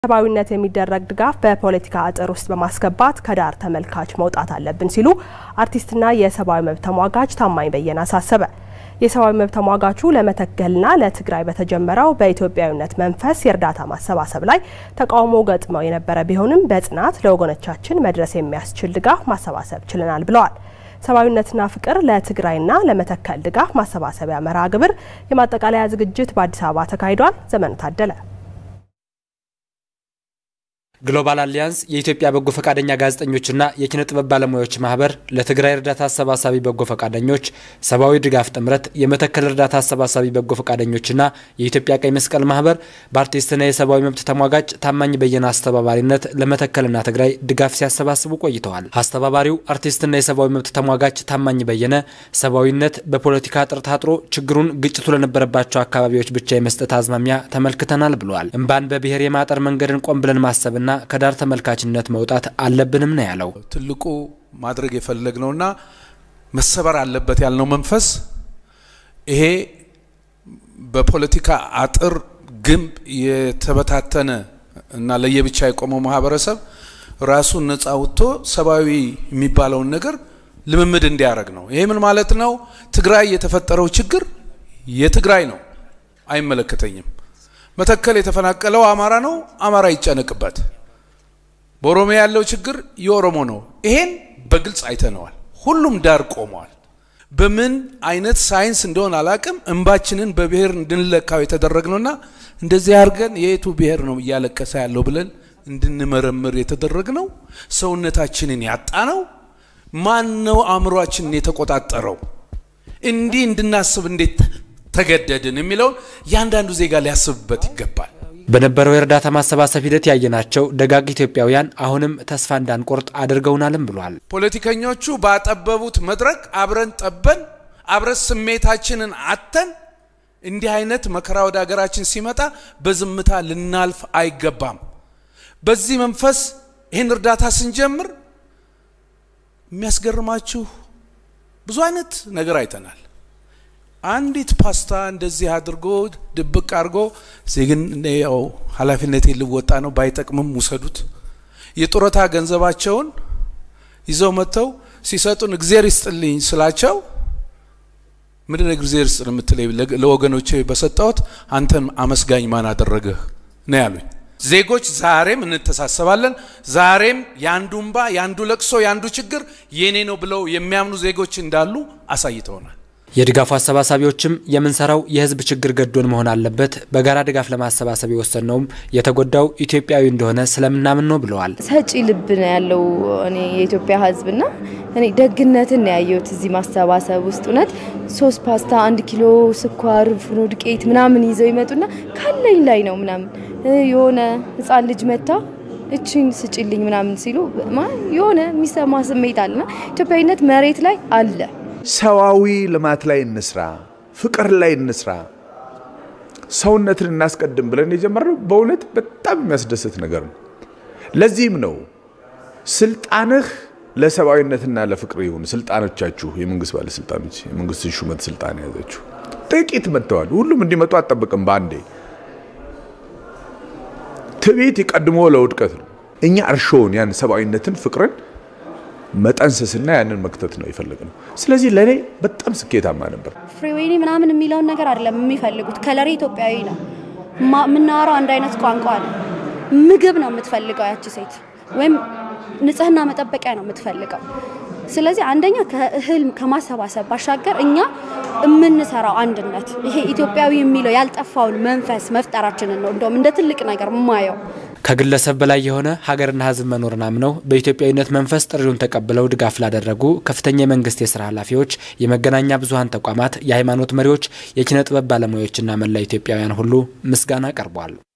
ሰብአዊነት የሚደረግ ድጋፍ በፖለቲካ አጥር ውስጥ በማስገባት ከዳር ተመልካች መውጣት አለብን ሲሉ አርቲስትና የሰብአዊ መብት ተሟጋች ታማኝ በየነ አሳሰበ። የሰብአዊ መብት ተሟጋቹ ለመተከልና ለትግራይ በተጀመረው በኢትዮጵያዊነት መንፈስ የእርዳታ ማሰባሰብ ላይ ተቃውሞ ገጥመው የነበረ ቢሆንም በጽናት ለወገኖቻችን መድረስ የሚያስችል ድጋፍ ማሰባሰብ ችለናል ብለዋል። ሰብአዊነትና ፍቅር ለትግራይና ለመተከል ድጋፍ ማሰባሰቢያ መርሃ ግብር የማጠቃለያ ዝግጅት በአዲስ አበባ ተካሂዷል። ዘመኑ ታደለ ግሎባል አሊያንስ የኢትዮጵያ በጎ ፈቃደኛ ጋዜጠኞችና የኪነ ጥበብ ባለሙያዎች ማህበር ለትግራይ እርዳታ አሰባሳቢ በጎ ፈቃደኞች፣ ሰብአዊ ድጋፍ ጥምረት፣ የመተከል እርዳታ አሰባሳቢ በጎ ፈቃደኞችና የኢትዮጵያ ቀይ መስቀል ማህበር በአርቲስትና የሰብአዊ መብት ተሟጋጭ ታማኝ በየነ አስተባባሪነት ለመተከልና ትግራይ ድጋፍ ሲያሰባስቡ ቆይተዋል። አስተባባሪው አርቲስትና የሰብአዊ መብት ተሟጋጭ ታማኝ በየነ ሰብአዊነት በፖለቲካ አጥር ታጥሮ ችግሩን ግጭቱ ለነበረባቸው አካባቢዎች ብቻ የመስጠት አዝማሚያ ተመልክተናል ብለዋል። እምባን በብሔር የማጠር መንገድን ቆም ብለን ማሰብና ከዳር ተመልካችነት መውጣት አለብንም ነው ያለው። ትልቁ ማድረግ የፈለግነውና መሰበር አለበት ያልነው መንፈስ ይሄ በፖለቲካ አጥር ግንብ የተበታተነ እና ለየብቻ የቆመው ማህበረሰብ ራሱን ነጻ ወጥቶ ሰብአዊ የሚባለውን ነገር ልምምድ እንዲያደርግ ነው። ይሄ ምን ማለት ነው? ትግራይ የተፈጠረው ችግር የትግራይ ነው፣ አይመለከተኝም። መተከል የተፈናቀለው አማራ ነው፣ አማራ ይጨነቅበት። በኦሮሚያ ያለው ችግር የኦሮሞ ነው። ይሄን በግልጽ አይተነዋል። ሁሉም ዳር ቆመዋል። በምን አይነት ሳይንስ እንደሆነ አላቅም፣ እንባችንን በብሔር እንድንለካው የተደረግነውና እንደዚህ አድርገን የየቱ ብሔር ነው እያለቀሰ ያለው ብለን እንድንመረምር የተደረግነው ሰውነታችንን ያጣ ነው። ማን ነው አእምሯችንን የተቆጣጠረው? እንዲህ እንድናስብ እንዴት ተገደድን የሚለውን እያንዳንዱ ዜጋ ሊያስብበት ይገባል። በነበረው የእርዳታ ማሰባሰብ ሂደት ያየናቸው ደጋግ ኢትዮጵያውያን አሁንም ተስፋ እንዳንቆርጥ አድርገውናልም ብሏል። ፖለቲከኞቹ ባጠበቡት መድረክ አብረን ጠበን አብረን ስሜታችንን አተን እንዲህ አይነት መከራ ወደ ሀገራችን ሲመጣ በዝምታ ልናልፍ አይገባም። በዚህ መንፈስ ይህን እርዳታ ስንጀምር የሚያስገርማችሁ ብዙ አይነት ነገር አይተናል። አንዲት ፓስታ እንደዚህ አድርጎ ድብቅ አድርጎ ግን ያው ኃላፊነቴ ልወጣ ነው፣ ባይጠቅምም ውሰዱት። የጡረታ ገንዘባቸውን ይዘው መጥተው ሲሰጡን እግዜር ይስጥልኝ ስላቸው ምንድን ነው እግዜር ይስጥ የምትለኝ? ለወገኖቼ በሰጠሁት አንተን አመስጋኝ ማን አደረገህ ነው ያሉኝ። ዜጎች ዛሬም እንተሳሰባለን። ዛሬም የአንዱ እንባ፣ የአንዱ ለቅሶ፣ የአንዱ ችግር የኔ ነው ብለው የሚያምኑ ዜጎች እንዳሉ አሳይተውናል። የድጋፉ አሰባሳቢዎችም የምንሰራው የሕዝብ ችግር ገዶን መሆን አለበት፣ በጋራ ድጋፍ ለማሰባሰብ የወሰንነውም የተጎዳው ኢትዮጵያዊ እንደሆነ ስለምናምን ነው ብለዋል። ሰጪ ልብ ነው ያለው እኔ የኢትዮጵያ ሕዝብና እኔ ደግነትን ነው ያየሁት እዚህ ማሰባሰብ ውስጥ እውነት ሶስት ፓስታ፣ አንድ ኪሎ ስኳር፣ ፍኖ ዱቄት ምናምን ይዘው ይመጡና ካለኝ ላይ ነው ምናምን የሆነ ህፃን ልጅ መታ እችን ስጭልኝ ምናምን ሲሉ የሆነ የሚሰማ ስሜት አለና ኢትዮጵያዊነት መሬት ላይ አለ። ሰዋዊ ልማት ላይ እንስራ፣ ፍቅር ላይ እንስራ፣ ሰውነትን እናስቀድም ብለን የጀመርነው በእውነት በጣም የሚያስደስት ነገር ነው። ለዚህም ነው ስልጣንህ ለሰብአዊነትና ለፍቅር ይሁን። ስልጣኖቻችሁ፣ የመንግስት ባለስልጣኖች፣ የመንግስት ሹመት ስልጣን የያዘችሁ ጥቂት መጥተዋል። ሁሉም እንዲመጡ አጠብቅም በአንዴ ትዕቢት ቀድሞ ለውድቀት ነው። እኛ እርሾውን ያን ሰብአዊነትን፣ ፍቅርን መጠንሰስና ያንን መክተት ነው የፈለግነው። ስለዚህ ለእኔ በጣም ስኬታማ ነበር። ፍሪዌኒ ምናምን የሚለውን ነገር አይደለም የሚፈልጉት። ከለሬ ኢትዮጵያዊ ነው። የምናወራው አንድ አይነት ቋንቋ ነው። ምግብ ነው የምትፈልገው ያቺ ሴት ወይም ንጽህና መጠበቂያ ነው የምትፈልገው። ስለዚህ አንደኛ ከእህል ከማሰባሰብ ባሻገር እኛ የምንሰራው አንድነት ይሄ ኢትዮጵያዊ የሚለው ያልጠፋውን መንፈስ መፍጠራችንን ነው እንደውም እንደ ትልቅ ነገር ማየው። ከግለሰብ በላይ የሆነ ሀገርና ሕዝብ መኖርን አምነው በኢትዮጵያዊነት መንፈስ ጥሪውን ተቀብለው ድጋፍ ላደረጉ ከፍተኛ የመንግስት የስራ ኃላፊዎች፣ የመገናኛ ብዙኃን ተቋማት፣ የሃይማኖት መሪዎች፣ የኪነ ጥበብ ባለሙያዎችና መላ ኢትዮጵያውያን ሁሉ ምስጋና ቀርቧል።